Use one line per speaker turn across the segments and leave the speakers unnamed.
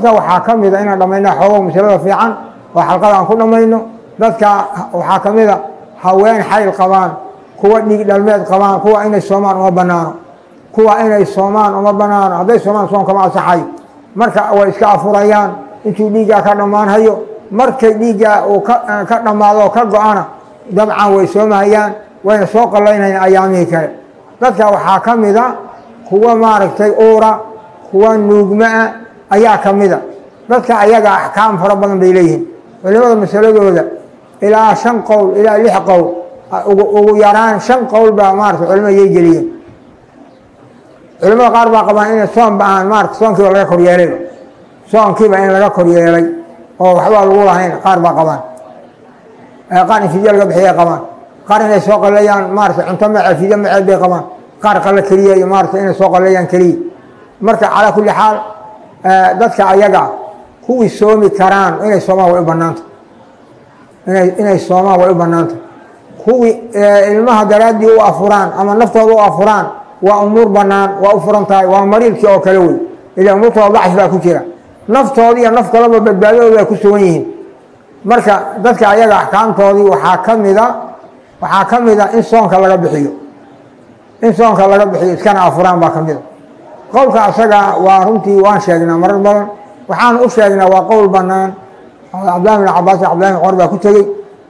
waxaa ka mida inaan dhammayna xoogo masalada fiican oo xalqada aan ku dhammayno dadka waxaa ka mida haween xayl qabaan kuwa dhiig dhalmeed qabaan kuwa inay soomaan uma banaano kuwa inay soomaan uma banaano hadday soomaan soomkama asaxayo marka way iska afurayaan intuu dhiiggaa ka dhammaanhayo markay dhiiggaa uu ka dhammaado oo ka go-ana dabcan way soomahayaan wayna soo qallaynayaan ayaamihii kale dadka waxaa ka mida kuwa maaragtay uura kuwa nuugma-a ayaa ka mida dadka ayaga axkaam fara badan bay leeyihiin culimada masaladooda ilaa shan qowl ilaa lix qowl ugu yaraan shan qowl baa maarata culimada yay geliyeen culimada qaar baa qabaan inay soon ba ahaan maarata soonkiiba laga koryeelay soonkiiba in laga koryeelay oo waxbaa lagu lahayn qaar baa qabaan qaar in fidya laga bixiya qabaan qaar inay soo qaleeyaan maarata cunto mace fidya maceed bay qabaan qaar qale keliya iyo maarata inay soo qaleeyaan keliya marka calaa kulli xaal dadka ayaga kuwii soomi karaan inay soomaan way u banaanta inay inay soomaan way u banaanta kuwii ilmaha daraaddii u afuraan ama naftooda u afuraan waa umuur banaan waa u furan tahay waa mariidkii oo kale wey ila umuurtooda dacfi baa ku jira naftoodii iyo naf kaleba badbaadadooda ay ku sugan yihiin marka dadka ayaga axkaamtoodii waxaa ka mida waxaa ka mida in soonka laga bixiyo in soonka laga bixiyo iskana afuraan baa ka mida qowlka asaga waa runtii waan sheegnaa marar badan waxaan u sheegnaa waa qowl banaan cabdillahi bin cabaas iyo cabdillahi bin cumar baa ku tegey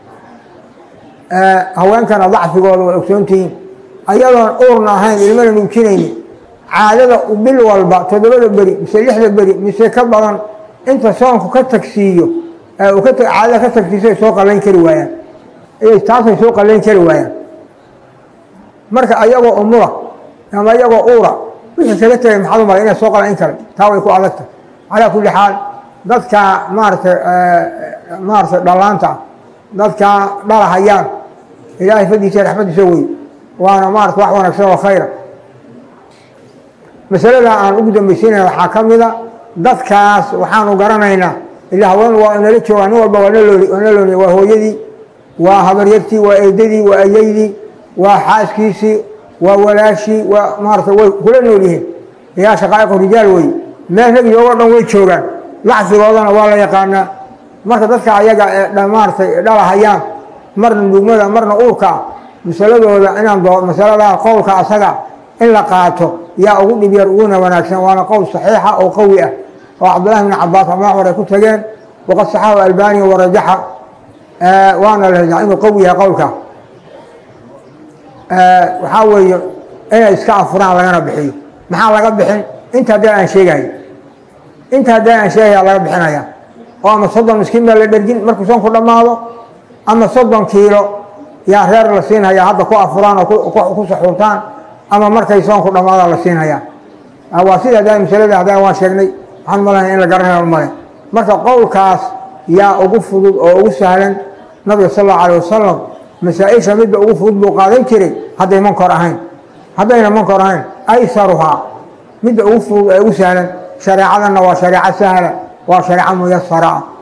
haweenkana dacfigooda way ogsoontihiin ayadoon uurna ahayn ilmana nuujinayni caadada bil walba toddobada beri mise lixda beri mise ka badan inta soonku ka tagsiiyo caadada ka tagsiiso ay soo qalayn kari waayaan taasay soo qalayn kari waayaan marka ayagoo umura ama ayagoo uura wixii kaga tegay maxaad u malay inay soo qalayn kale taa way ku adagta calaa kulli xaal dadka maaratay maaratay dhalaanta dadka dhalahayaan ilaahay faddiisa raxmadiisa wey waana maarata wax wanaagsan oo khayra masalada aan ugu dambaysiinaya waxaa ka mida dadkaas waxaanu garanaynaa ila haween waa nala joogaa nin walba waa nalooni waa hooyadii waa habaryartii waa eedadii waa ayaydii waa xaaskiisii waa walaashii waa maarata way kula nool yihiin yaa shaqaa'iqu rijaal wey meel rag iyagoo dhan way joogaan lacfigoodana waa la yaqaanaa marka dadka ayaga ee maaratay dhalahayaan marna nuugmada marna uurkaa masaladooda inaan doo masalada qowlka asaga in la qaato yaa ugu dhib yar uguna wanaagsan waana qowl saxiixa oo qawi ah oo cabdillahi bn cabaas ama cumar ay ku tageen waqad saxahu albaniya warajaxa waana la rajaxa inuu qawi yahay qowlka waxaa weeye inay iska afuraan lagana bixiyo maxaa laga bixin inta haddii aan sheegayo inta haddii aan sheegaya laga bixinaya oo ama soddon miskiin baa la dhergin markuu soonku dhammaado ama soddon kiilo yaa reer la siinhayaa hadda ku afuraan oo ku saxuurtaan ama markay soonku dhammaadaan la siinhayaa waa sida hadaa masalada hadaa waan sheegnay waxaan malaya in la garanayo male marka qowlkaas yaa ugu fudud oo ugu sahlan nabiga sal allau alay wasalam masaa-isha midda ugu fudud buu qaadan jiray hadday mankor ahayn haddayna mankor ahayn aysaruhaa midda ugu fudud ee ugu sahlan shareecadana waa shareeco sahla waa shareeco muyasara ah